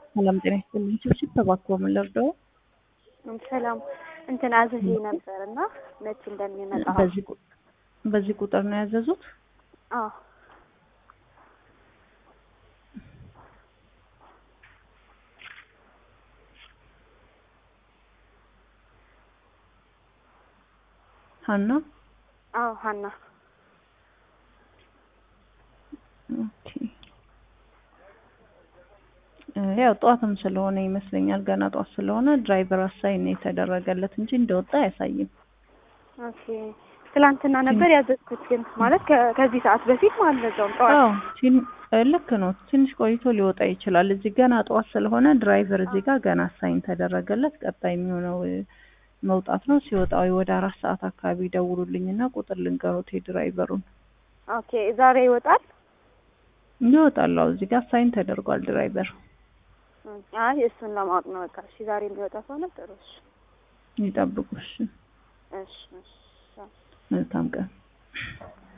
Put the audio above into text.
ሰላም ጤና ይስጥልኝ። ችብችብ ተባክቦ ምን ልርዳው? ሰላም እንትን አዝዤ ነበር እና መች እንደሚመጣ በዚህ ቁ- በዚህ ቁጥር ነው ያዘዙት? አዎ ሀና አዎ ሀና ኦኬ። እ ያው ጠዋትም ስለሆነ ይመስለኛል ገና ጠዋት ስለሆነ ድራይቨር አሳይን ነው የተደረገለት እንጂ እንደወጣ አያሳይም። ኦኬ ትላንትና ነበር ያዘዝኩት ግን ማለት ከ- ከዚህ ሰዓት በፊት ማለት በዛውም ጠዋት አዎ ቲን- እ ልክ ነው። ትንሽ ቆይቶ ሊወጣ ይችላል። እዚህ ገና ጠዋት ስለሆነ ድራይቨር እዚህ ጋር ገና አሳይን ተደረገለት። ቀጣይ የሚሆነው እ መውጣት ነው። ሲወጣ ወይ ወደ አራት ሰዓት አካባቢ ደውሉልኝና ቁጥር ልንገሩት የድራይቨሩን ኦኬ ዛሬ ይወጣል ይወጣል። አዎ እዚህ ጋር አሳይን ተደርጓል ድራይቨር አይ እሱን ለማወቅ ነው በቃ እሺ ዛሬ የሚወጣ ከሆነ ጥሩ እሺ ይጠብቁሽ። እሺ እሺ መልካም ቀን።